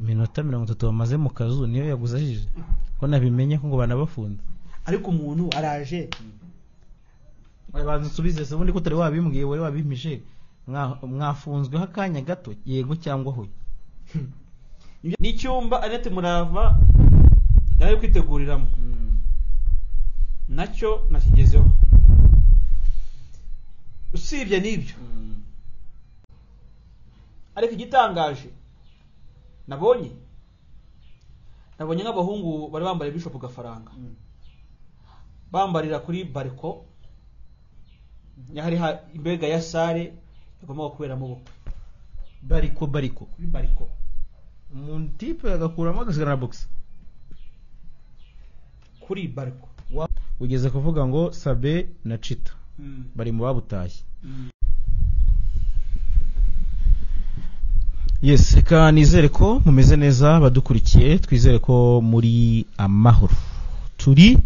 amanota mirongo itatu bamaze mu kazu niyo yaguze ajije ko nabimenye ko ngo banabafunda ariko umuntu araje banza usubize se ubundi ko utari wabimbwiye wari wabimpishe Mwa- mwafunzweho akanya gato yego cyangwa hoya n'icyumba anete murava yari ari kwiteguriramo nacyo nakigezeho usibye n'ibyo ariko igitangaje nabonye nabonye nk'abahungu bari bambaye bishop gafaranga bambarira kuri bariko hari imbega ya sare igomba kuberamo ubukwe bariko bariko kuri bariko umuntu tipe agakuramo agasigara na box kuri bariko ugeze kuvuga ngo sabe na cita bari mu babutashye yes reka nizere ko mumeze neza badukurikiye twizere ko muri amahoro turi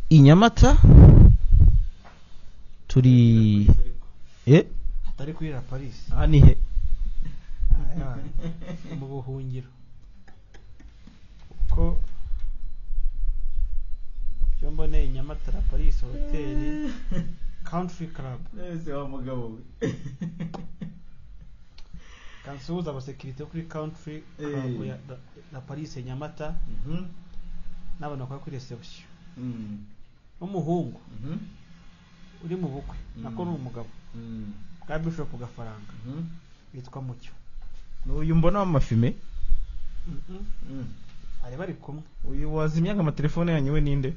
i nyamata turi eh atari kuri la paris aha ni he mu buhungiro ko cyo mboneye nyamata la paris hoteli country club kansuhuza abasekirite bo kuri country club Eh. ya la- la paris nyamata n'abantu bakora kuri reception n'umuhungu uri mu bukwe nako ni umugabo bwa bishop gafaranga witwa mucyo uyu mbona w'amafime Mhm. ari bari kumwe uyu wazimyaga amatelefone yanyu we ninde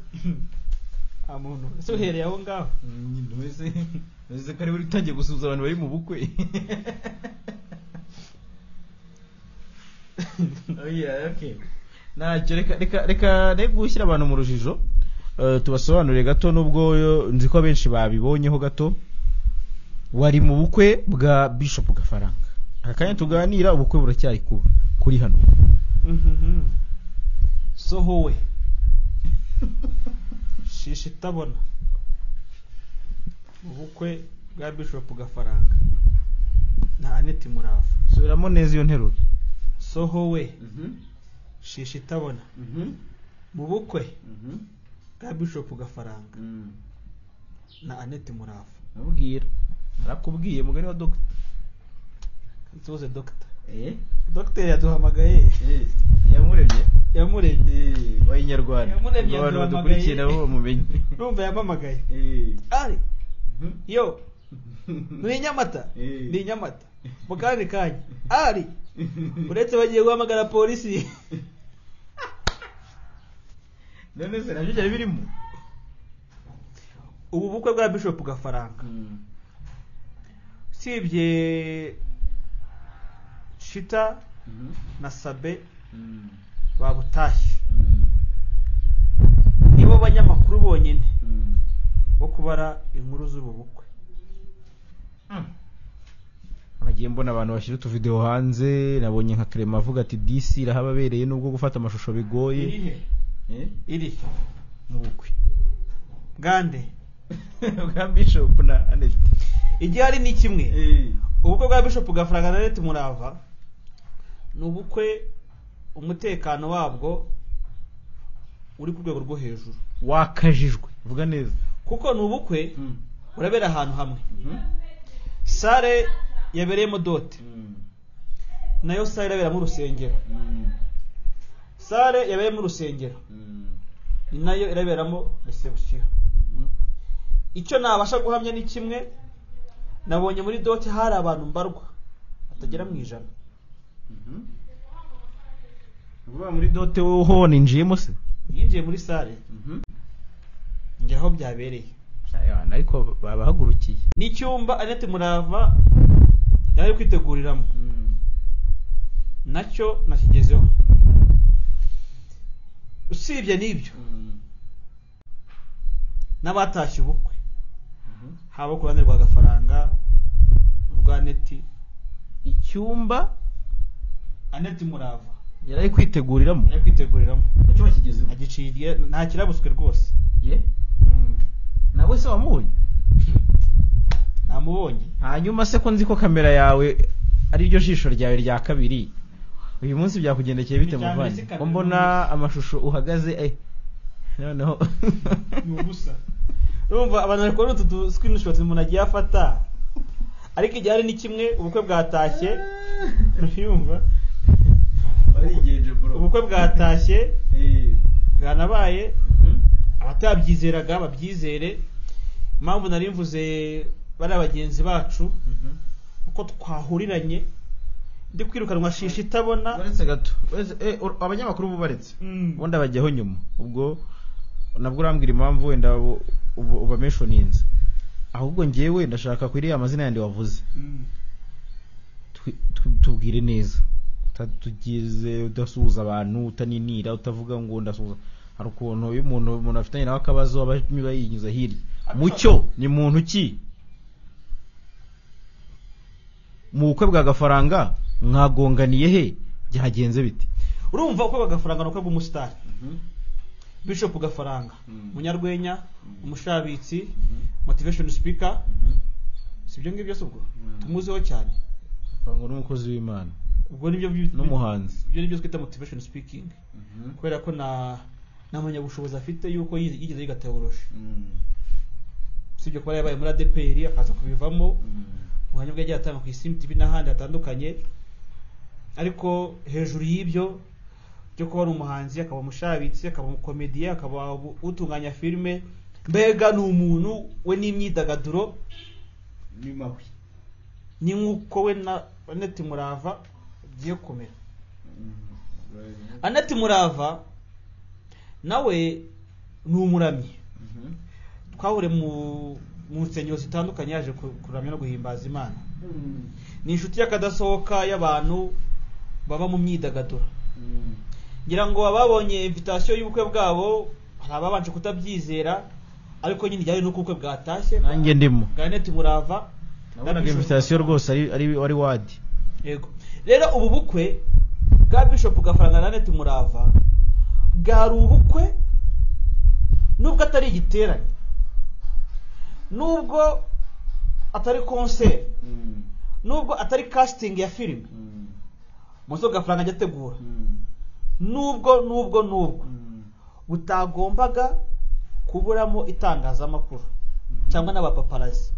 nta muntu ese uhereye aho ngaho ntubese ntubese ko ari we utangiye gusuhuza abantu bari mu bukwe ntacyo reka reka reka reka gushyira abantu mu rujijo eh, tubasobanurire gato nubwo eh, nzi ko abenshi babibonyeho gato wari mu bukwe bwa bishop gafaranga aka kanya tuganira ubukwe buracyari kuba kuri hano Mhm. sohowe shisha itabona ubukwe bwa bishop gafaranga na aneti murava subiramo neza iyo nteruro sohowe shisha itabona mu bukwe bwa bishop gafaranga na aneti murava nabwira narakubwiye mugari wa dogita nsuhuze dogita dogita yaduhamagaye yamuremye yamurebye wayinyarwanda Yamuremye, ngo abantu yaduhamagaye. badukurikiye nabo bamumenye numva yamamagaye ari yo ni nyamata Eh. ni nyamata mu kandi kanya ari uretse bagiye guhamagara polisi none se nabyo byari birimo ubu bukwe bwa bishop gafaranga usibye shita na sabe babutashye nibo banyamakuru bonyine bo kubara inkuru z'ubu bukwe nagiye mbona abantu bashyira utuvideo hanze nabonye nka clement avuga ati disi irahababereye nubwo gufata amashusho bigoye Eh? iri mu bukwe gande bwa bishop na anet igihari ni kimwe ubukwe bwa bishop gafaranga na leta murava ni ubukwe umutekano wabwo uri ku rwego rwo hejuru wakajijwe vuga neza kuko ni ubukwe burabera ahantu hamwe sare yabereyemo dote nayo sare iraberamo urusengero sare yabereyemo urusengero ni nayo iraberamo reception icyo nabasha guhamya ni kimwe nabonye muri dote hari abantu mbarwa batagera mu ijana vuba muri dote wowe ho ninjiyemo se yinjiye muri sare njya aho byabereye Ayana, ariko babahagurukiye n'icyumba anete murava yari ari kwiteguriramo nacyo nakigezeho usibye n'ibyo n'abatashye ubukwe haba ku ruhande rwa gafaranga rwa neti icyumba aneti murava yari ari kwiteguriramo yari kwiteguriramo nacyo bakigezeho agiciye nta kirabuswe rwose ye nawe se wamubonye namubonye hanyuma se ko nzi ko kamera yawe ari ryo jisho ryawe rya kabiri uyu munsi byakugendekeye bite Ijambo muvanye ry'ikabiri ko mbona amashusho uhagaze eh noneho ni ubusa urumva abantu bari kubona utu dusikirinishotu umuntu agiye afata ariko igihe hari ni kimwe ubukwe bwatashye urumva barigenje bro ubukwe bwatashye bwanabaye abatabyizeraga babyizere impamvu nari mvuze bariya bagenzi bacu uko twahuriranye ndi kwirukanwa shishi itabona baretse gato Baretse, eh, ur- abanyamakuru bubaretse ubundi abajyaho nyuma ubwo nabwo urambwira impamvu wenda ubu- ubu- ubameshoninze ahubwo ngewe ndashaka kuri iriya mazina yandi wavuze twi- tu- tubwire neza utatugize udasuhuza abantu utaninira utavuga ngo ndasuhuza hari ukuntu iyo umuntu umuntu afitanye nawe akabazo aba niba yinyuza hirya mucyo ni muntu ki mu bukwe bwa gafaranga mwagonganiye he byagenze bite urumva uko bagafaranga ni uko bw'umusitari bishop gafaranga umunyarwenya umushabitsi motivation speaker sibyo ngibyo se ubwo tumuziho cyane ngo n'umukozi w'imana ubwo nibyo byo- N'umuhanzi. ibyo nibyo twita motivation speaking kubera ko na nta mpamyabushobozi afite yuko yize- yigeze yiga teoloji usibye kuba yabaye muri adeperi akaza kubivamo ubuhamya bwe yagiye atanga ku isi tv n'ahandi hatandukanye ariko hejuru y'ibyo byo kuba ari umuhanzi akaba umushabitsi akaba umukomediye akaba u- utunganya filime mbega ni umuntu we n'imyidagaduro ni mawe ni nk'uko we na aneti murava bigiye kumera aneti murava nawe ni umuramyi twahure mu mu nsengero zitandukanye yaje ku- kuramya no guhimbaza imana ni inshuti y'akadasohoka y'abantu baba mu myidagaduro ngira ngo ababonye invitasiyo y'ubukwe bwabo hari ababanje kutabyizera ariko nyine ijyanye n'uko ubukwe bwatashye nanjye ndimo ganeti murava nabonaga invitation rwose ari ari ari wadi yego rero ubu bukwe bwa bishop gafaranga na ganeti murava bwari ubukwe nubwo atari igiterane nubwo atari konseri nubwo atari casting ya filime muzo gafaranga ajya ategura nubwo nubwo nubwo butagombaga kuburamo itangazamakuru cyangwa n'abapaparazi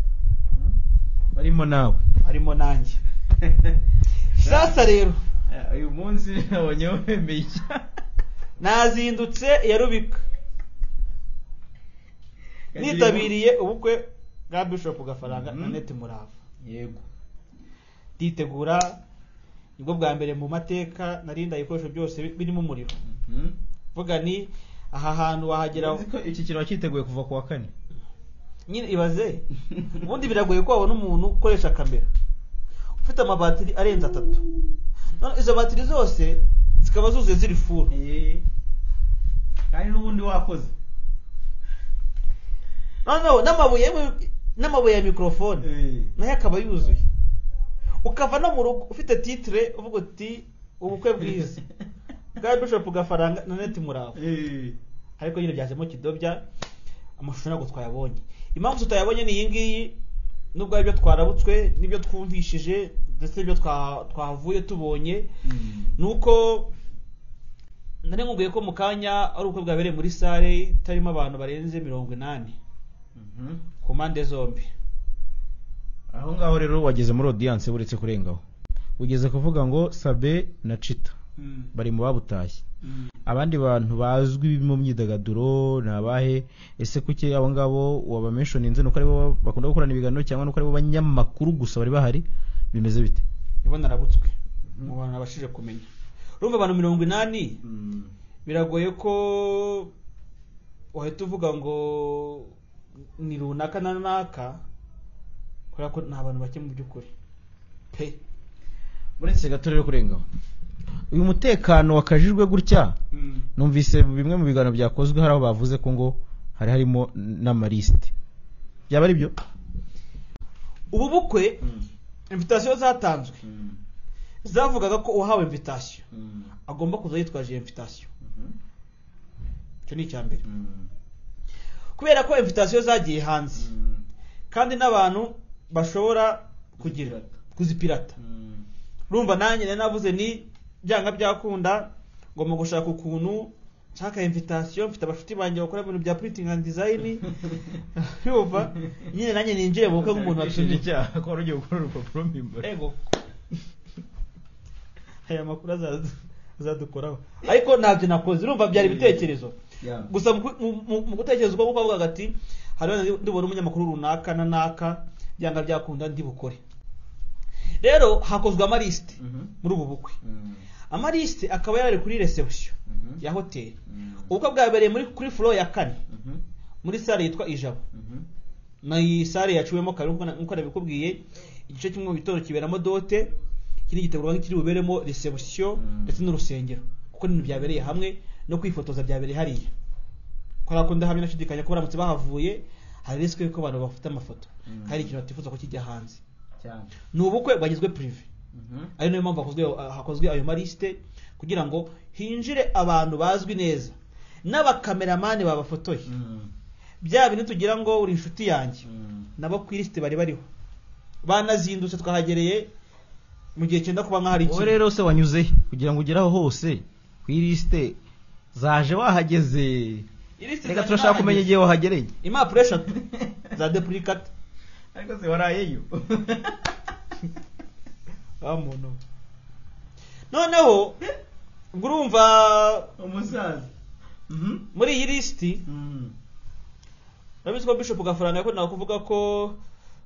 barimo nawe harimo nanjye sasa rero uyu munsi nabonye wemeye nazindutse ya rubika nitabiriye ubukwe bwa bishop gafaranga Mhm. na neti murava yego nditegura nibwo bwa mbere mu mateka narinda ibikoresho byose birimo umuriro vuga ni aha hantu wahagera uzi ko iki kintu wakiteguye kuva ku wa kane nyine ibaze ubundi biragoye ko wabona umuntu ukoresha kamera ufite amabatiri arenze atatu none izo batiri zose zikaba zuzuye ziri furu kandi n'ubundi wakoze noneho n'amabuye y'imi- n'amabuye ya mikorofone nayo akaba yuzuye ukava no mu rugo ufite titire uvuga uti ubukwe bwiza bwa bishop gafaranga na neti murava ariko nyine byajemo kidobya amashusho ntabwo twayabonye impamvu tutayabonye ni iyi ngiyi nubwo ari ibyo twarabutswe n'ibyo twumvishije ndetse n'ibyo twa- twahavuye tubonye ni uko nari nkubwiye ko mu kanya ari ubukwe bwabereye muri sale itarimo abantu barenze mirongo inani ku mpande zombi aho ngaho rero wageze muri audience uretse kurengaho ugeze kuvuga ngo sabe na cita bari mu babutashye abandi bantu bazwi mu myidagaduro ni abahe ese kuki abo ngabo wabameshoninze ni uko aribo bakunda gukorana ibiganiro cyangwa ni uko aribo banyamakuru gusa bari bahari bimeze bite nibo narabutswe mu bantu nabashije kumenya urumva abantu mirongo inani biragoye ko wahita uvuga ngo ni runaka na runaka kubera ko nta bantu bake mu by'ukuri pe uretse gato rero kurengaho uyu mutekano wakajijwe gutya numvise bimwe mu biganiro byakozwe hari aho bavuze ko ngo hari harimo n'amalisite byaba ari byo ubu bukwe invitasiyo zatanzwe zavugaga ko uwahawe invitasiyo agomba kuza yitwaje iyo invitasiyo icyo ni icya mbere kubera ko invitasiyo zagiye hanze kandi n'abantu bashobora kugira kuzipirata urumva nanjye nari navuze ni byanga byakunda ngomba gushaka ukuntu nshaka invitasiyo mfite abashuti banjye bakora ibintu bya printing and design yumva nyine nanjye ninjiye mu bukwe nk'umuntu Washinje watumiye icyaha ko wari ugiye gukora urupapuro mpimbano ego aya makuru azaza- azadukoraho ariko ntabyo nakoze urumva byari ibitekerezo Yeah. gusa mu ku- mu- mu- mu gutekereza ubwo bavuga ati hariho ndi- ndibona umunyamakuru runaka na naka byanga byakunda ndibukore rero hakozwe amalisite Mhm. muri ubu bukwe amalisite akaba yari kuri reception Mhm. ya hoteli ubukwe bwabereye muri kuri furo ya kane muri sale yitwa ijabo na iyi sale yaciwemo kabiri nkuko na- nkuko nabikubwiye igice kimwe mu gitondo kiberamo dote ikindi gitegurwa nk'ikiri buberemo reception Mm. ndetse n'urusengero kuko ibintu byabereye hamwe no kwifotoza byabereye hariya kubera ko ndahamya ndashidikanya ko baramutse bahavuye hari risiko y'uko abantu bafite amafoto Mm. hari ikintu batifuza ko kijya hanze ni ubukwe bwagizwe prive ari nayo mpamvu hakozwe, hakozwe ayo malisite kugira ngo hinjire abantu bazwi neza n'abakameramani babafotoye bya bintu tugira ngo uri inshuti yanjye nabo ku ilisite bari bariho banazindutse twahagereye mu gihe cyenda kuba nk'ahari wowe rero se wanyuze he? kugira ngo ugere aho hose ku ilisite zaje wahageze reka turashaka kumenya igihe wahagereye impapuro eshatu za depurikata ariko se warayeyo muntu noneho ubwo urumva umusaza muri iyi lisiti urabizi ko bishop gafaranga yakundaga kuvuga ko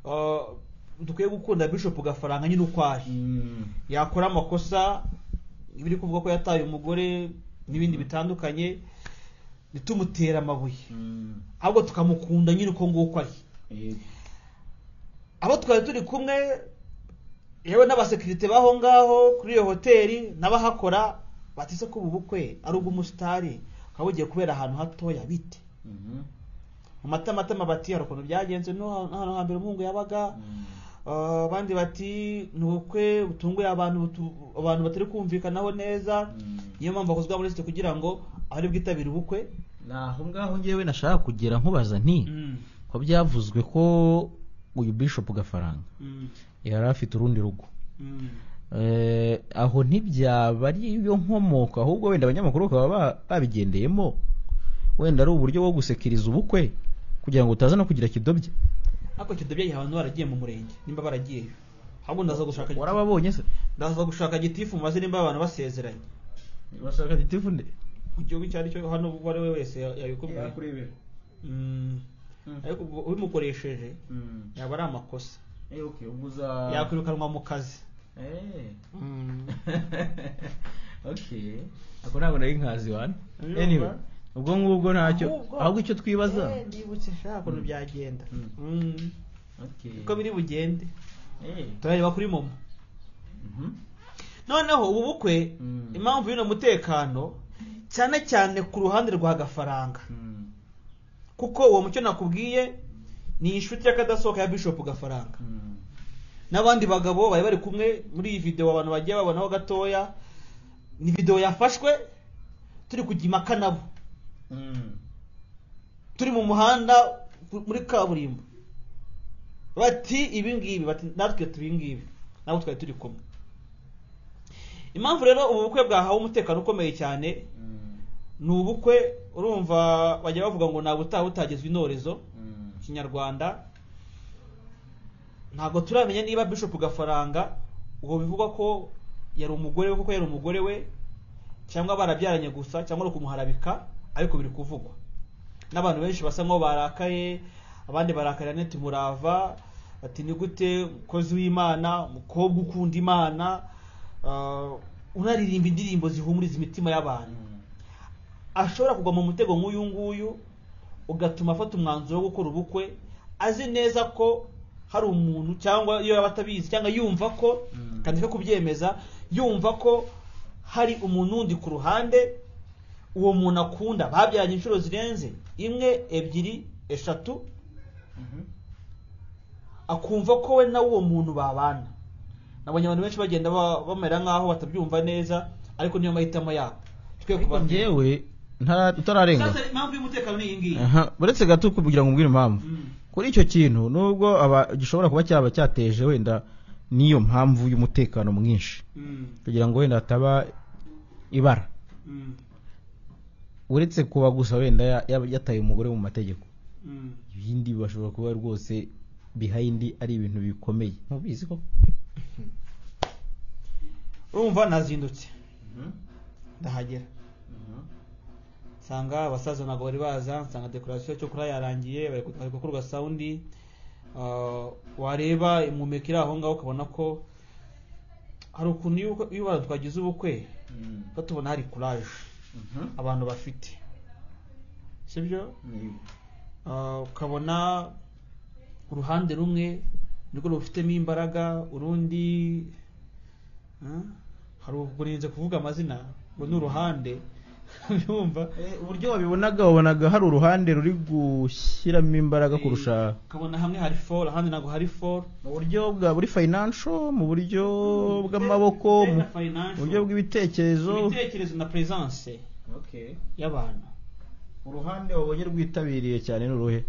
uh, dukwiye gukunda bishop gafaranga nyine uko ari yakora amakosa ibiri kuvuga ko yataye umugore n'ibindi bitandukanye ntitumutere amabuye ahubwo tukamukunda nyine uko nguko ari abo twari turi kumwe yewe n'abasekirite b'aho ngaho kuri iyo hoteli n'abahakora batise ko ubu bukwe ari ubw'umusitari ukaba bugiye kubera ahantu hatoya bite mu matamatama bati hari ukuntu byagenze no hano hambere umuhungu yabaga Ah, abandi bati ni ubukwe butunguye abantu butu- abantu batari kumvikanaho neza niyo mpamvu hakozwe muri lisite kugira ngo abari bwitabire ubukwe ni aho ngaho ngewe nashaka kugera nkubaza nti ko byavuzwe ko uyu bishop gafaranga yari afite urundi rugo Eh, aho ntibyaba ari yo nkomoko ahubwo wenda abanyamakuru bakaba ba- babigendeyemo wenda ari uburyo bwo gusekiriza ubukwe kugira ngo utaza no kugira kidobya ariko icyo debye abantu baragiye mu murenge nimba baragiyeyo ahubwo ndaza gushaka warababonye se ndaza gushaka gitifu maze nimba abantu basezeranye urashaka gitifu nde mu gihugu icyo ari cyo hano uwo ari we wese ya- yabikubwiye yakurebera Mm. Mm. ariko ubwo ubimukoresheje yaba ari amakosa uguza yakwirukanwa mu kazi ako ntabwo nari nkazi wana Urumva? anyway ubwo ngubwo ntacyo Ahubwo- ahubwo icyo twibaza Eh, nibutse sha ukuntu byagenda Mm. Mm. Okay. uko biri bugende Eh. turareba kuri momo Mhm. noneho ubu bukwe Mm. impamvu y'uno mutekano cyane cyane ku ruhande rwa gafaranga Mm. kuko uwo mucyo nakubwiye ni inshuti y'akadasohoka ya bishop gafaranga Mm. n'abandi bagabo bari bari kumwe muri iyi videwo abantu bagiye babonaho gatoya ni videwo yafashwe turi kujya impaka nabo Mm. turi mu muhanda ku- muri kaburimbo bati ibi ngibi bati natwe tubi ngibi nabo twari turi kumwe impamvu rero ubu bukwe bwahawe umutekano ukomeye cyane Mm. ni ubukwe urumva bajya bavuga ngo ntabwo utaha butagezwe intorezo Mm. kinyarwanda ntabwo turamenya niba bishop gafaranga ubwo bivugwa ko yari umugore we kuko yari umugore we cyangwa barabyaranye gusa cyangwa ari ukumuharabika ariko biri kuvugwa n'abantu benshi basa nkaho barakaye abandi barakarira neti murava bati ni gute mukozi w'imana mukobwa ukunda imana ah, unaririmba indirimbo zihumuriza imitima y'abantu ashobora kugwa mu mutego nk'uyu nguyu ugatuma afata umwanzuro wo gukora ubukwe azi neza ko hari umuntu cyangwa iyo yaba atabizi cyangwa yumva ko Mm. kandi ko kubyemeza yumva ko hari umuntu wundi ku ruhande uwo muntu akunda babyaranye inshuro zirenze imwe ebyiri eshatu Mhm. akumva ko we nawe uwo muntu babana nabonye abantu benshi bagenda ba- bamera nk'aho batabyumva neza ariko niyo mahitamo yabo twe Ariko njyewe ntara- utararenga sasa impamvu y'umutekano ni iyi ngiyi Aha, uretse gato kugira ngo umbwire impamvu Mm. kuri icyo kintu nubwo aba- gishobora kuba cyaba cyateje wenda n'iyo mpamvu y'umutekano mwinshi Mm. kugira ngo wenda hataba ibara Mm, uretse kuba gusa wenda ya- ya- yataye umugore mu mategeko mm. ibindi bashobora kuba rwose behind ari ibintu bikomeye mubizi ko urumva nazindutse ndahagera nsanga abasaza ntabwo bari baza nsanga dekorasiyo cyo kuri yarangiye bari gu- bari gukorwa sawundi Ah, wareba impumeko iri aho ngaho ukabona ko hari ukuntu iyo uko- iyo abantu twagize ubukwe tuba tubona hari kuraje abantu bafite sibyo Ah, ukabona uruhande rumwe nirwo rufitemo imbaraga urundi ah, hari ubwo ninze kuvuga amazina ngo ni uruhande urumva uburyo wabibonaga wabonaga hari uruhande ruri gushyiramo imbaraga kurusha ukabona hamwe hari foru ahandi ntabwo hari foru mu buryo bwa buri financial mu buryo bw'amaboko mu buryo bw'ibitekerezo ibitekerezo na peresanse y'abantu uruhande wabonye rwitabiriye cyane ni uruhe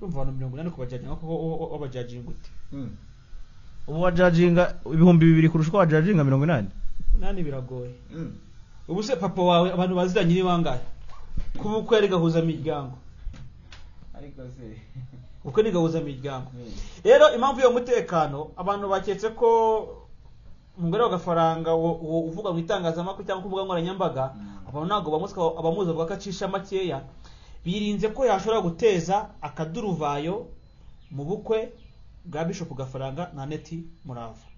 urumva abantu mirongo inani kubajajinga kuko wabajajinga ute ubu wajajinga ibihumbi bibiri kurusha uko wajajinga mirongo inani nani biragoye ubu se papa wawe abantu baziranye ni bangahe kuba ubukwe yari gahuza imiryango ariko se ubukwe ni gahuza imiryango rero impamvu y'uwo mutekano abantu baketse ko umugore w'agafaranga wo- wo uvuga mu itangazamakuru cyangwa ku mbuga nkoranyambaga Mm. abantu ntabwo bamuzi ko abamuzi bavuga ko acisha makeya birinze ko yashobora guteza akaduruvayo mu bukwe bwa bishop gafaranga na neti murava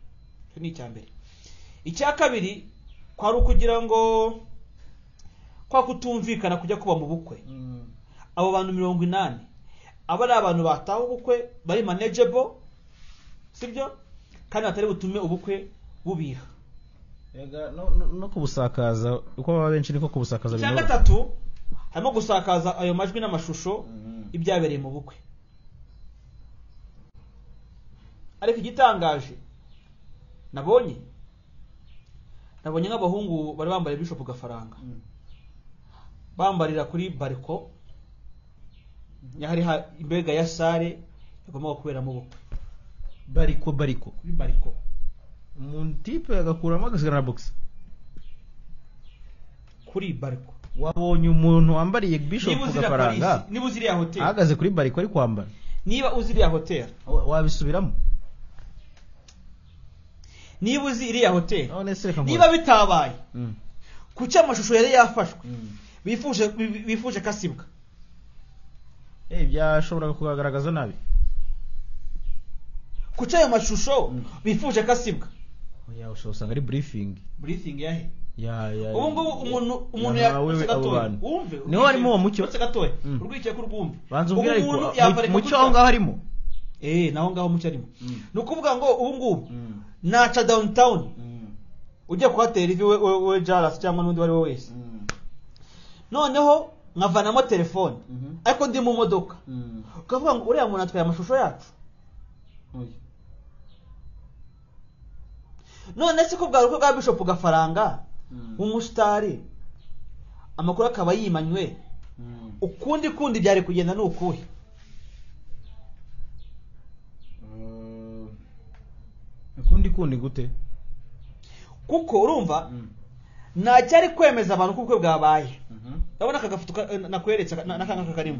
icyo ni icya mbere icya kabiri kwari ukugira ngo kwa kutumvikana kujya kuba mu bukwe abo bantu mirongo inani aba ari abantu bataha ubukwe bari manageable sibyo kandi batari butume ubukwe bubiha Erega no- no- no kubusakaza uko baba benshi niko kubusakaza icya binoroha. gatatu harimo gusakaza ayo majwi n'amashusho ibyabereye mu bukwe ariko igitangaje nabonye nabonye nk'abahungu bari bambaye bishop gafaranga bambarira kuri bariko hari ha- imbega ya sare igomba kuberamo ubukwe bariko bariko kuri bariko umuntu tipe agakuramo agasigara na box kuri bariko wabonye umuntu wambariye bishop niba uzi iriya gafaranga Paris, niba uzi iriya hoteli ahagaze kuri bariko ari kwambara niba uzi iriya hoteli Wa- wabisubiramo niba uzi iriya hoteli none se reka niba nkore bitabaye Mm. kuki amashusho yari yafashwe Mm. bifuje bi- bifuje kasibwa Eh, byashoboraga kugaragaza nabi kuki ayo mashusho Mm. bifuje kasibwa oya ushobora usanga ari briefing breathing yahe ya ya ubu ngubu umuntu umuntu yahawe yatse abo gatoya bantu wumve niho harimo uwo mucyo yatse gatoya Mm. urwicaye ku rwumbi banza Ubu ubwira ariko umuntu mu- yaparika mucyo gutya. aho ngaho harimo eh naho ngaho mucyo arimo Mm. ni ukuvuga ngo ubu ngubu naca downtown ujye kuhatera ivi we we we jarasi cyangwa n'undi uwo ari we wese noneho nkavanamo telefone ariko ndi mu modoka ukavuga ngo uriya muntu atwaye amashusho yacu none se ko bwari ubukwe bwa bishop gafaranga umusitari amakuru akaba yimanywe ukundi kundi byari kugenda ni ukuhe ukundi kundi gute kuko urumva ntacyari kwemeza abantu ko ubukwe bwabaye urabona aka gafoto ka- eh, nakweretse aka- na- n'akangaka karimo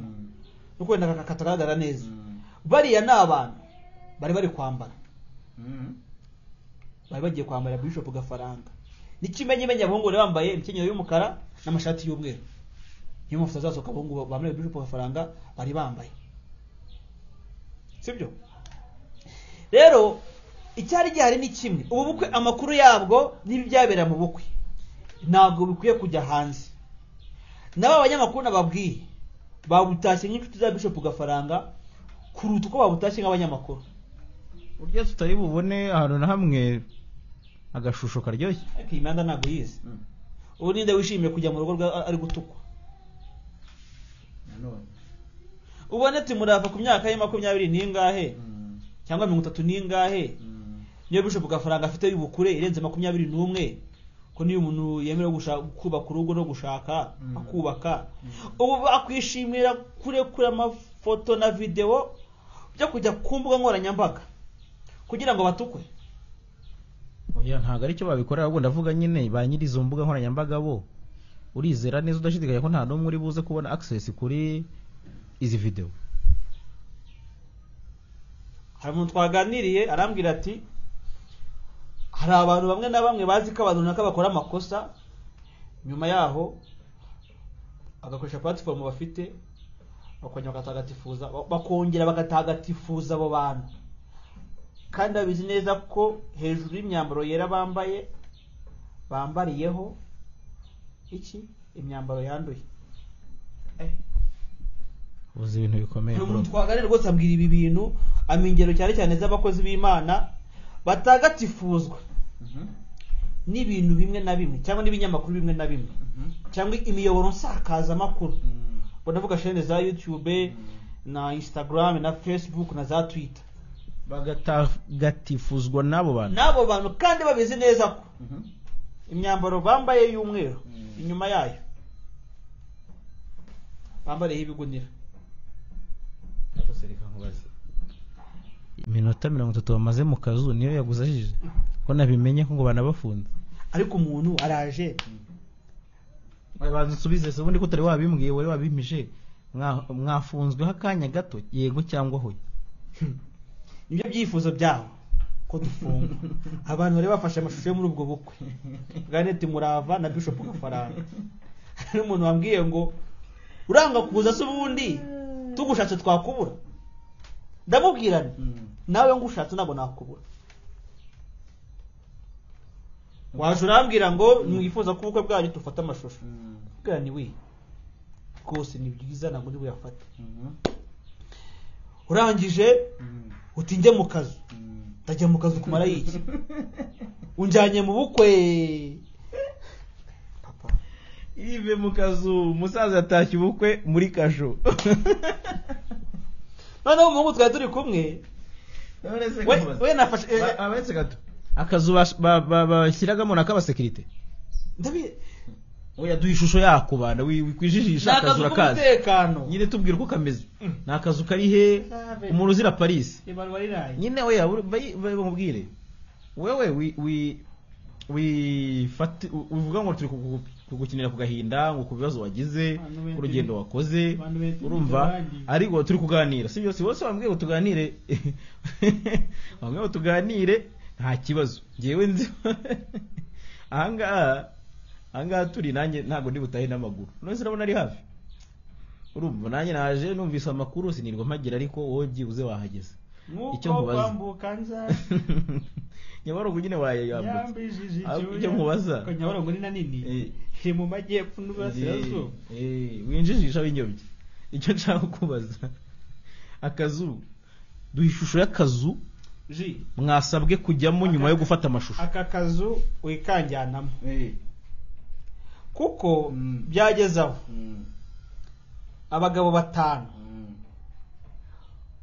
nuko wenda aka- katagaragara neza bariya ni abantu bari bari kwambara bari bagiye kwambara bishop gafaranga n'ikimenyimenyi abahungu bari bambaye imikenyero y'umukara n'amashati y'umweru niyo mafoto azasohoka abahungu ba- bambaye bishop gafaranga bari bambaye sibyo rero icyari gihari ni kimwe ubu bukwe amakuru yabwo n'ibyabera mu bukwe ntabwo bikwiye kujya hanze nabo abanyamakuru nababwiye babutashye nk'inshuti za bishop gafaranga kuruta uko babutashye nk'abanyamakuru burya tutari bubone ahantu na hamwe agashusho karyoshye ariko iyi mihanda ntabwo yize ubu ninde wishimiye kujya mu rugo rwa- ari gutukwa ubone timurava ku myaka ye makumyabiri n'ingahe cyangwa mirongo itatu n'ingahe niyo bishop gafaranga afite y'ubukure irenze makumyabiri n'umwe ko niyo umuntu yemerewe gusha- kubaka urugo no gushaka Mm. akubaka Mm. ubu bakwishimira kurekura amafoto na videwo byo kujya ku mbuga nkoranyambaga kugira ngo batukwe oya ntabwo ari cyo babikorera ahubwo ndavuga nyine ba nyiri izo mbuga nkoranyambaga bo urizera neza udashidikanya ko nta n'umwe uri buze kubona access kuri izi videwo hari umuntu twaganiriye arambwira ati hari abantu bamwe na bamwe bazi ko abantu runaka bakora amakosa nyuma yaho agakoresha platform bafite bakongera bagatagatifuza bakongera bagatagatifuza abo bantu kandi babizi neza ko hejuru y'imyambaro yera bambaye bambariyeho iki imyambaro yanduye uzi ibintu bikomeye hari bro umuntu twaganira rwose ambwira ibi bintu ampa ingero cyane cyane z'abakozi b'imana batagatifuzwa n'ibintu bimwe na bimwe cyangwa n'ibinyamakuru bimwe na bimwe cyangwa imiyoboro nsakazamakuru ubwo ndavuga shene za youtube na instagram na facebook na za twitter bagatatifuzwa n'abo bantu n'abo bantu kandi babizi neza ko imyambaro bambaye y'umweru inyuma yayo bambariyeho ibigunira iminota mirongo itatu bamaze mu kazu niyo yaguze ajije ko nabimenye ko ngo banabafunze ariko umuntu araje baza usubize se ubundi ko utari wabimbwiye wari wabimije Mwa- mwafunzweho akanya gato yego cyangwa hoya nibyo byifuzo byabo ko dufungwa abantu bari bafashe amashusho yo muri ubwo bukwe bwanete murava na bishop gafaranga hari umuntu wambwiye ngo uranga kuza se ubundi tugushatse twakubura ndamubwira nti nawe ngushatse ntabwo nakubura waje urambwira ngo mwifuza ko ubukwe bwanyu dufate amashusho bwira ni we rwose ni byiza ntabwo uri buyafate urangije uti njye mu kazu ndajya mu kazu kumara iki unjyanye mu bukwe papa ive mu kazu umusaza yatashye ubukwe muri kasho noneho umuhungu twari turi kumwe we we nafashe eh, abetse gato akazu bas- ba- ba- bashyiragamo na k'abasekirite ndabi- oya duha ishusho yako bana wi- ni wikwijijisha akazu akazu urakazi k'umutekano nyine tubwira uko kameze ni akazu kari he umuntu uzira parisi ibaruwa riraye nyine oya uri- bayi- bayi- bamubwire wewe wi- wi- wifati- u- uvuga ngo turi kugu- kugukinira ku gahinda ngo ku bibazo wagize Abantu benshi- ku rugendo wakoze abantu benshi urumva bize abandi. ariko turi kuganira si byose bose bambwiye ngo tuganire bambwiye ngo tuganire nta kibazo ngewe nzi ahangaha ahangaha turi nanjye ntabwo ndi butahe n'amaguru none urabona ari hafi urumva nanjye naje numvise amakuru sinirwa mpagira ariko wowe byibuze wahageze nk'uko icyo nkubaza. kwambuka nza nyabarongo nyine wayayambutse yambijije Ahubwo icyuya. icyo nkubaza. Ko nyabarongo ni na nini Eh. iri mu majyepfo n'uburasirazuba winjijisha w'inyobye icyo nshaka kubaza akazu duha ishusho y'akazu ji mwasabwe kujyamo nyuma yo gufata amashusho aka kazu wikanjyanamo kuko byageze aho abagabo batanu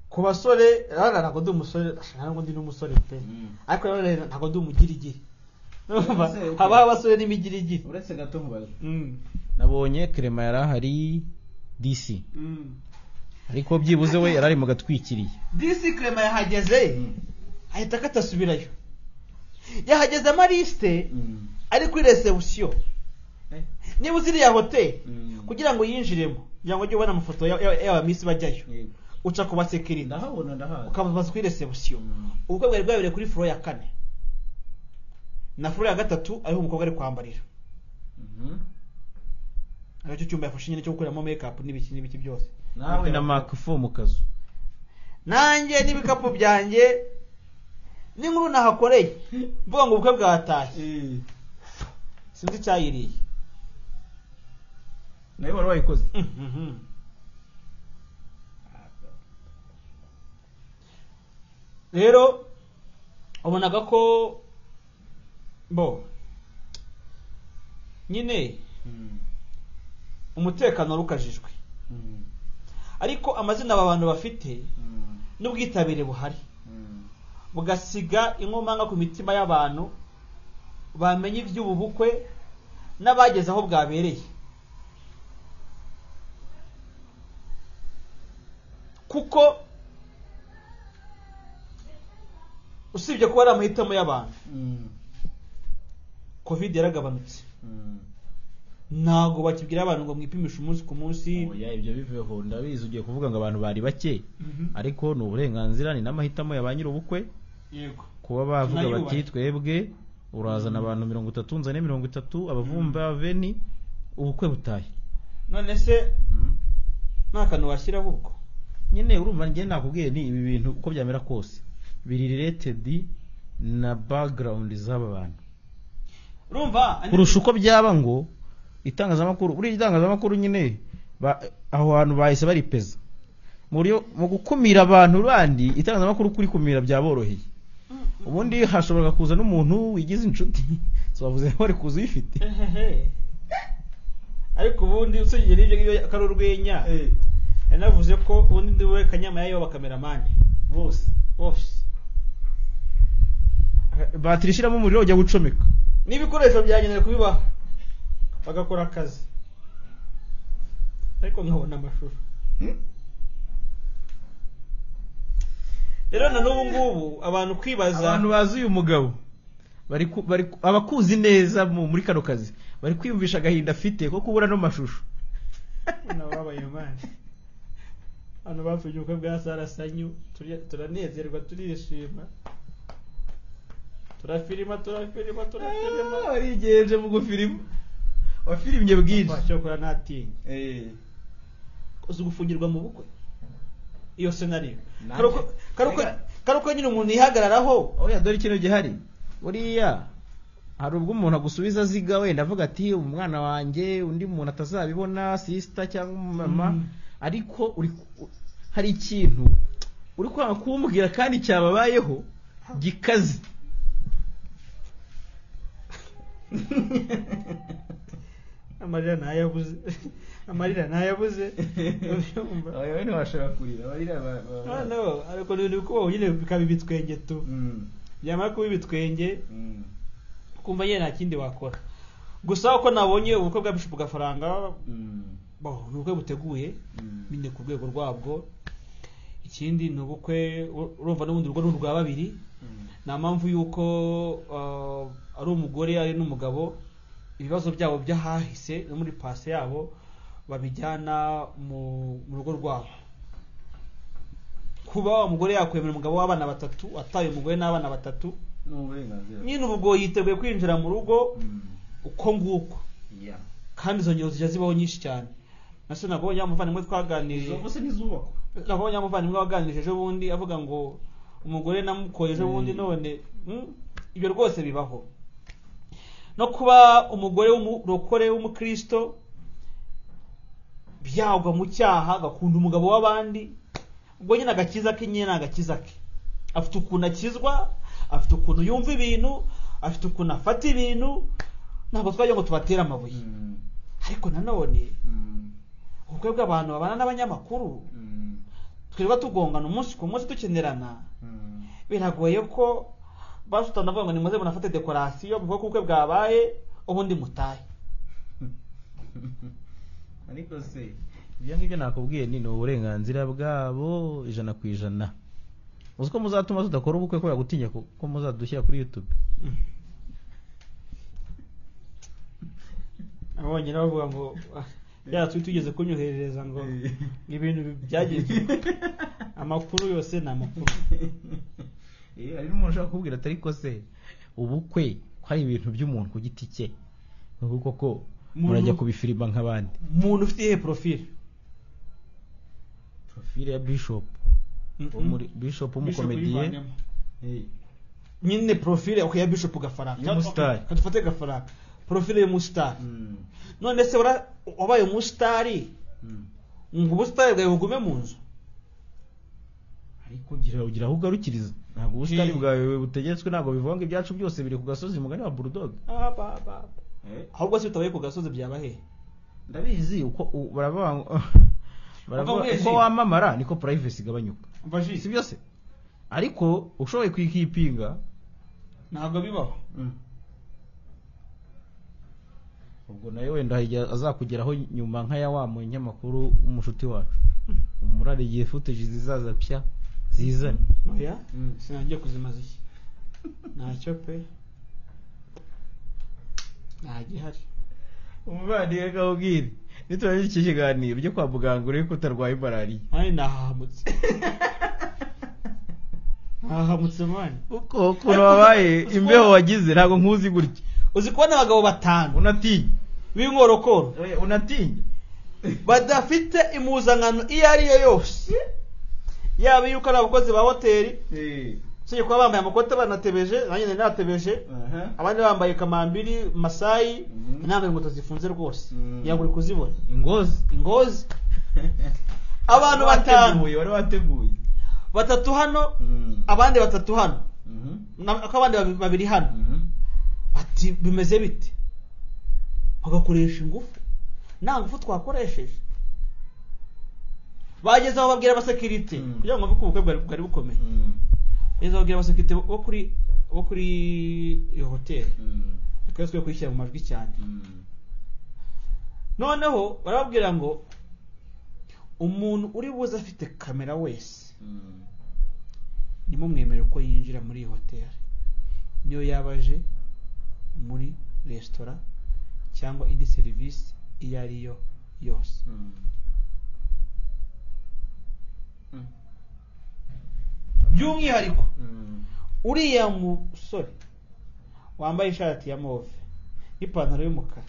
ku basore rero ntabwo ndi umusore ashaka ntabwo ndi n'umusore pe ariko rero ntabwo ndi umugirigiri Urumva? Ese, okay. habaho abasore n'imigirigiri uretse gato nkubaza Mm. nabonye kerema yari ahari dc ariko byibuze we yari ari mu gatwikiriye disi krema yahageze ahita akatasubirayo yahageze amarisite ari kuri resebusiyo Eh. niba uzi iriya hoteli Mm. kugira ngo yinjiremo kugira ngo ujye ubona amafoto ya- ya- y'abamisi bajyayo uca ku basekirida ndahabona ndahazi ukabaza kuri resebusiyo Mm. ubukwe bwari bwabereye kuri furo ya kane na furo ya gatatu ariho umukobwa ari kwambarira Mhm. aricyo cyumba yafashe nyine cyo gukoreramo makeup n'ibiki n'ibiki byose nawe na makfo mu kazu nanjye n'ibikapu byanjye n'inkuru nahakoreye mvuga ngo ubukwe bwatashye Eh. sinzi icyayiriye nawe wari wayikoze Mhm. rero wabonaga ko bo nyine Mm. umutekano wari ukajijwe Mm. ariko amazina aba bantu bafite Mm. n'ubwitabire buhari Mm. bugasiga inkomanga ku mitima y'abantu bamenye iby'ubu bukwe n'abageze aho bwabereye kuko usibye kuba ari amahitamo y'abantu Mm. covid yaragabanutse Mm. ntabwo bakibwira abantu ngo mwipimishe umunsi ku munsi oya ibyo biveho ndabizi ugiye kuvuga ngo abantu bari bake Mhm. ariko ni uburenganzira ni n'amahitamo ya ba nyir'ubukwe yego kuba bavuga Nayubaha. bati twebwe urazana abantu mirongo itatu nzane mirongo itatu abavumba beni ubukwe butahe none se Mm. nta kantu washyiraho ubwo nyine urumva njye nakubwiye ni ibi bintu uko byamera kose biri related na background z'aba bantu urumva kurusha uko byaba ngo itangazamakuru buriya itangazamakuru nyine ba- aho hantu bahise baripeza mu buryo mu gukumira abantu bandi itangazamakuru kurikumira byaboroheye ubundi hashobora kuza n'umuntu wigize inshuti so bavuze ko bari kuza uyifite Ehehe. ariko ubundi usengera n'ibyo ngibyo akari urwenya Eh, yanavuze ko ubundi ndi we kanyama yayo bakameramani bose bose batiri ishyiramo umuriro ujya gucomeka n'ibikoresho byagenewe kubibaha bagakora akazi ariko nkabona amashusho rero na n'ubu ngubu abantu kwibaza abantu bazi uyu mugabo bari ku- bari ku- abakuzi neza mu- muri kano kazi bari kwiyumvisha agahinda afite ko kubura ano mashusho nababaye mani hano bapfuye ubukwe bwa sarasanyu turi- turanezerwa turishima turafirima turafirima turafirima warigenje mu gufirimu wafirimye bwinshi cyokora ntatinye eh. uzi gufungirwa mu bukwe iyo senariyo Nanjye. Karuko- karuko Rega. karuko nyine umuntu yihagararaho oya dore ikintu gihari buriya hari ubwo umuntu agusubiza aziga wenda avuga ati umwana wanjye undi muntu atazabibona sisita cyangwa umumama Mm. ariko uri ku- hari ikintu uri kwanga kumubwira kandi cyababayeho gikaze amarira ntayabuze amarira ntayabuze urabyumva Aba rero ntibashobora kurira barira ba- ba- ba- Ah, no, ariko ni ibintu bikubaho nyine bikaba ibitwenge tu Mm. byamara kuba ibitwenge Mm. kumva nyine nta kindi wakora gusa uko nabonye ubukwe bwa bishupu gafaranga Mm. bo ni ubukwe buteguye Mm. nyine ku rwego rwabwo ikindi ni ubukwe ur- urumva n'ubundi urwo ni urwa babiri Mm. nta mpamvu y'uko ah, ari umugore ari n'umugabo ibibazo byabo by'ahahise no muri pase yabo babijyana mu mu rugo rwabo kuba umugore yakwemera umugabo w'abana batatu ataye umugore n'abana batatu Ni uburenganzira. nyine ubwo yiteguye kwinjira mu rugo Mm. uko nguko Yeah. kandi izo ngero zijya zibaho nyinshi cyane nase nabonye wa muvandimwe twaganiriye Izo gusa n'izubakwa. nabonye wa muvandimwe waganirije ejo bundi avuga ngo umugore namukoye ejo bundi Mm. none mm, ibyo rwose bibaho no kuba umugore w'umurokore w'umukristo byagwa mu cyaha agakunda umugabo w'abandi ubwo nyine agakiza ke nyine ni agakiza ke afite ukuntu akizwa afite ukuntu yumva ibintu afite ukuntu afata ibintu ntabwo twajya ngo tubatere amabuye Mm. ariko nanone Mm. ubukwe bw'abantu babana n'abanyamakuru Mm. twirirwa tugongana umunsi ku munsi dukenerana Mm. biragoye ko basutana bavuga ngo nimuze munafate dekorasiyo muvuge ko ubukwe bwabaye ubundi mutahe Ariko se ibyo ngibyo nakubwiye ni ni uburenganzira bwabo ijana ku ijana uzi ko muzatuma tudakora ubukwe kubera gutinya ko ko muzadushyira kuri youtube abonye nawe bavuga ngo yatwi tugeze kunyoherereza ngo ibintu byagize amakuru yose ni amakuru Eh, hari n'umuntu ushaka kubwira atari ko se ubukwe ko ari ibintu by'umuntu ku giti cye ni uko koko Umuntu- murajya kubifirima nk'abandi umuntu ufite iyihe porofile profile ya bishop wo muri bishop Bishop w'umukomediye uyivanemo. Eh. nyine porofile okay, ya bishop gafaranga Y'umusitari. Ka- dufate gafaranga porofile y'umusitari Mm. none se wara- wabaye umusitari Mm. ngo ubusitari bwawe bugume mu nzu ariko ugira ugira aho ugarukiriza ntabwo ubusitani Hmm. bwawe butegetswe ntabwo bivuga ngo ibyacu byose biri ku gasozi mugari wa bulldog Ah, ba- ba- ba. Eh. ahubwo se bitabaye ku gasozi byaba he ndabizi uko u- baravuga ngo baravuga Bava mu uko ijisho. wamamara niko privacy igabanyuka Umva ji, si byose ariko ushoboye kwikipinga ntabwo bibaho Mm. ubwo nawe wenda hari igihe azakugeraho nyuma nka ya wa munyamakuru w'umushuti wacu umurare igihe footage zizaza pya zizane oya Mm. sinangiye kuzimaza iki ntacyo pe ntajya ihari umuvandimwe kawubwire niturangije iki kiganiro ujye kwa muganga urebe ko utarwaye malariya mani nahahamutse nahahamutse mani uko ukuntu wabaye imbeho wagize ntabwo nkuzi gutya uzi kubona abagabo batanu unatinya b'inkorokoro Eh, unatinya badafite impuzankano iyo ari yo yose yaba iyo ari abakozi ba hoteli Eh. usibye kuba bambaye amakote banatebeje nanjye nari natebeje Aha. abandi bambaye kamambiri masayi Mhm. nambaye inkweto zifunze rwose Mhm. yaburi kuzibona ingozi ingozi abantu Wari batanu wateguye, wari wateguye batatu hano Mm. abandi batatu hano Mhm. na- ko abandi babi- babiri hano Mhm. ati bimeze bite bagakoresha ingufu nta ngufu twakoresheje bageze aho babwira abasekirite Mm. kugira ngo bumve ko ubukwe bwari bwari bukomeye Mm. bageze aho babwira abasekirite bo bo kuri bo kuri iyo hoteli Mm. twese twe kuyishyira mu majwi cyane Mm. noneho barababwira ngo umuntu uri buze afite kamera wese Mm. nimumwemere ko yinjira muri iyi hoteli niyo yaba aje muri resitora cyangwa indi serivisi iyo ari yo yose Mm. Mm. by'umwihariko Mm. uriya musore wambaye ishati ya move n'ipantaro y'umukara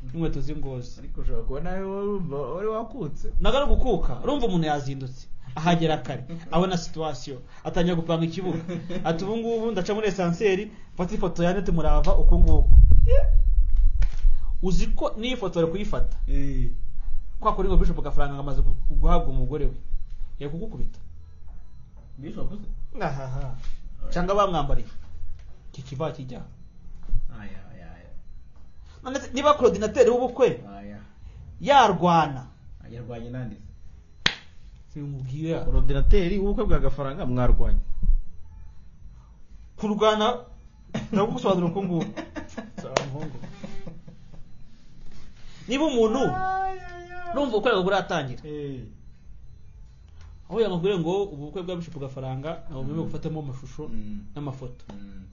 n'inkweto z'ingozi ariko ushobora kuba nawe wari wumva- wari wakutse naga ari gukuka urumva umuntu yazindutse ahagera kare abona situwasiyo atangira gupanga ikibuga ati ubu ngubu ndaca muri esanseri mfata ifoto ya nete murava uku nguku uzi ko n'iyi foto bari kuyifata Eh. kwa kuri ngo bishop gafaranga ngo amaze gu- guhabwa umugore we yari kugukubita Bishop se? ahaha cyangwa bamwambariye iki kiba kijya Aya, aya, aya. none se niba coordinateur w'ubukwe Aya. yarwana Ayarwanye nanditse. simubwiye ya- orodinateri w'ubukwe bwa gafaranga mwarwanya kurwana ndagusobanura uko nguko Nsaba muhungu. niba umuntu numva ubukwe bwawe buratangira Eh. aho yamubwire ngo ubu bukwe bwa bishop gafaranga ntabwo mwemewe gufatamo amashusho Mm. n'amafoto Mm.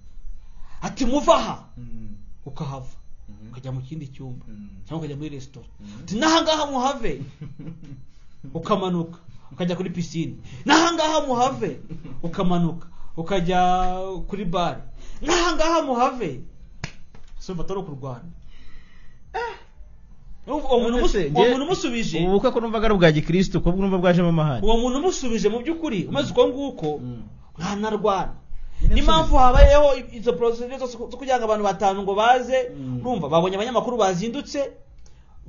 ati muva aha Mm. ukahava Mhm. ukajya mu kindi cyumba Mm. cyangwa ukajya muri resitora Mhm. uti n'ahangaha muhave ukamanuka ukajya kuri pisine n'ahangaha muhave ukamanuka ukajya kuri bare n'ahangaha muhave sumva atari ukurwana Urumva uwo muntu umusu- uwo muntu umusubije ubu bukwe ko numvaga ari ubwa gikirisitu kuko numva bwajemo amahane uwo muntu umusubije mu by'ukuri umaze uko nguko Mm. ntanarwana Nyine n'impamvu asubiza. habayeho izo porosesire zose zo kugira ngo abantu batanu ngo baze Mm. urumva babonye abanyamakuru bazindutse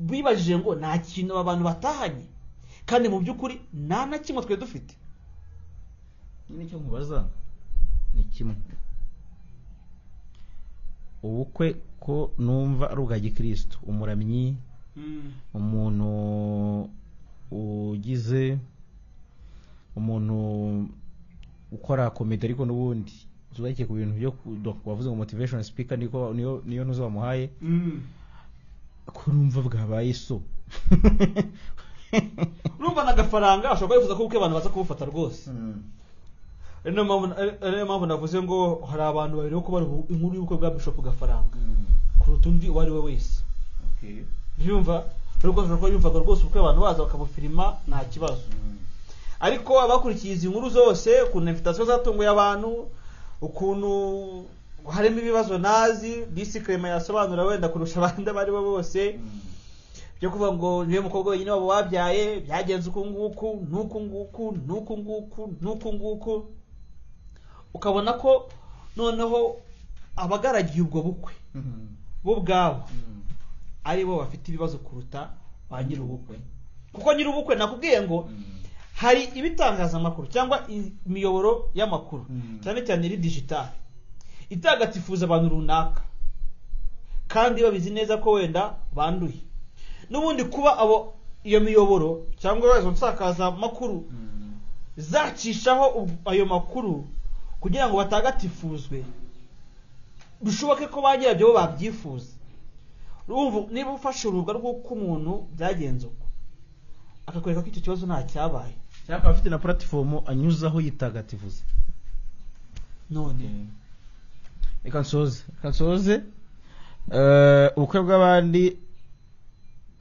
bibajije ngo nta kintu aba bantu batahanye kandi mu by'ukuri nta na kimwe twari dufite nyine icyo nkubaza ni kimwe ubukwe ko numva ari ubwa gikirisitu umuramyi umuntu ugize umuntu ukora komedi ariko n'ubundi zubakiye ku bintu byo ku- do- wavuze ngo motivation speaker niko niyo niyo ntuzi wamuhaye ko numva bwabaye so urumva na gafaranga ashobora kuba yifuza ko ubukwe abantu baza kubufata rwose Mm. ari nayo mpamvu ari nayo mpamvu navuze ngo hari abantu babiri bo kubara ubu- inkuru y'ubukwe bwa bishop gafaranga Mm. kuruta undi uwo ari we wese Okay. byumva ariko ashobora kuba yumvaga rwose ubukwe abantu baza bakabufirima nta kibazo Mm. ariko abakurikiye izi nkuru zose ukuntu invitasiyo zatunguye abantu ukuntu harimo ibibazo nazi disi kerema yasobanura wenda kurusha abandi abo ari bo bose Mm. byo kuvuga ngo niwe mukobwa wenyine wabo wabyaye byagenze uku nguku n'uku nguku n'uku nguku n'uku nguku ukabona ko noneho abagaragiye ubwo bukwe Mm. bo ubwabo Mm. ari bo bafite ibibazo kuruta ba nyir'ubukwe kuko nyir'ubukwe nakubwiye ngo Mm. hari ibitangazamakuru cyangwa imiyoboro y'amakuru Mm. cyane cyane iri digitali itagatifuza abantu runaka kandi babizi neza ko wenda banduye n'ubundi kuba abo iyo miyoboro cyangwa izo nsakazamakuru Mm. zacishaho ub- ayo makuru kugira ngo batagatifuzwe bishoboke ko ba nyirabyo bo babyifuza urumva niba ufashe urubuga rw'uko umuntu byagenze uko akakwereka ko icyo kibazo nta cyabaye cyangwa akaba afite na puratifomu anyuzaho yitagatifuza none reka nsoze reka nsoze Eh, ubukwe bw'abandi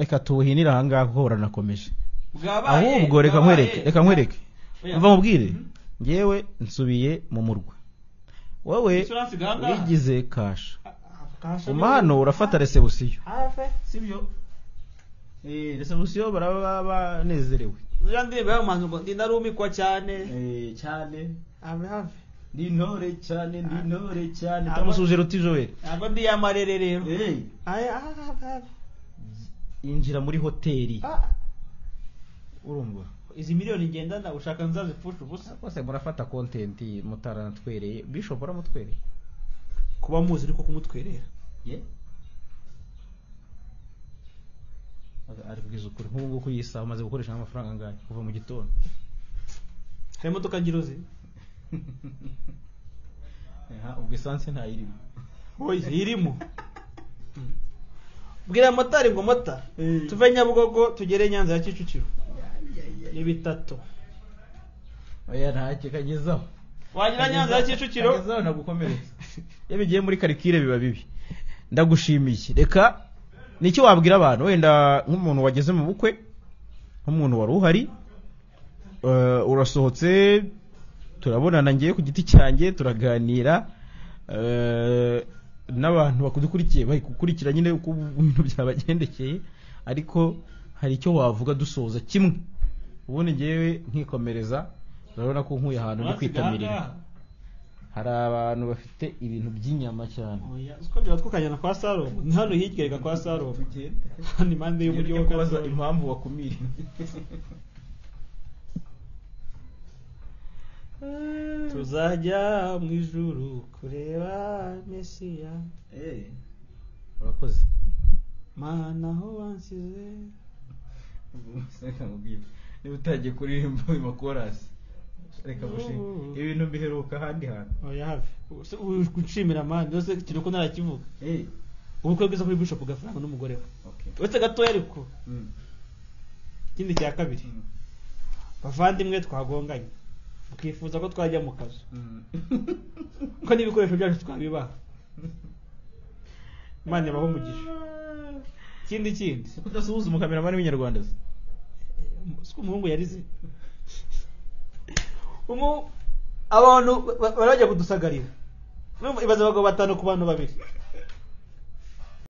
reka tubuhinire aha ngaha kuko buranakomeje bwabaye ahubwo reka bwabaye. nkwereke reka nkwereke Oya. umva mubwire Mhm. ngewe nsubiye mu murwa wowe Insurance ganga. wigize kasha Kasha guma hano urafata resebusiyo hafi sibyo Eh, rese- resebusiyo baraba banezerewe uriya ndirimbo y'abantu ngo ndarumikwa cyane eh, cyane hafi hafi ni intore cyane ni intore cyane tamusuje ruti joel ntabwo ndi yamarere rero Eh, Aya, hafi hafi hafi yinjira muri hoteli Ah, urumva izi miliyoni ngendana ushaka nzazipfusha ubusa rwose murafata kontenti mutaranatwereye bishop aramutwereye kuba muzi ariko kumutwerera ye. ari kubwiza ukuri nk'ubu ngubu iyi saha umaze gukoresha amafaranga angahe kuva mu gitondo hari imodoka ngirozi Aha, ubwo esanse ntayirimo oya irimo bwira motari ngo mota Eh. tuve nyabugogo tugere nyanza ya kicukiro ni ubwo- bitatu oya ntacyo kagezaho wagira nyanza ya kicukiro kagezaho nagukomeretsa iyo bigiye muri karikire biba bibi ndagushimiye reka nicyo wabwira abantu wenda nk'umuntu wageze mu bukwe nk'umuntu wari uhari eh, urasohotse turabonana ngiye ku giti cyanjye turaganira eh, n'abantu bakudukurikiye bari gukurikira nyine uko ibintu byabagendekeye ariko hari icyo wavuga dusoza kimwe ubundi ngewe nkikomereza urabona ko nkuye ahantu ndi kwitamirira hari abantu bafite ibintu by'inyama cyane oya uko byaba tukajyana kwa salomo ni hano hirya reka kwa salomo Tugende. hano impande y'umujyi wa kubaza Karongi. impamvu wakumiriwe tuzajya mu ijuru kureba mesiya Eh, urakoze mana aho wansize ubwo reka nkubwire. niba utangiye kuririmba ayo makorasi reka mushinge ibintu mbiheruka ahandi hantu oya hafi Se- u- gucimira mani yose kiri ko narakivuga Eh, ubukwe bwiza kuri bishop gafaranga n'umugore we okay. uretse gatoya ariko Mm. ikindi cya kabiri bavandimwe twagonganye mukifuza ko twajya mu kazu Mm. ko n'ibikoresho byacu twabibaha imana ibaho umugisha ikindi kindi uko udasuhuza umukameramani w'inyarwanda se siko umuhungu yarize umu abantu ba- barajya kudusagarira Urumva, ibaze abagabo batanu ku bantu babiri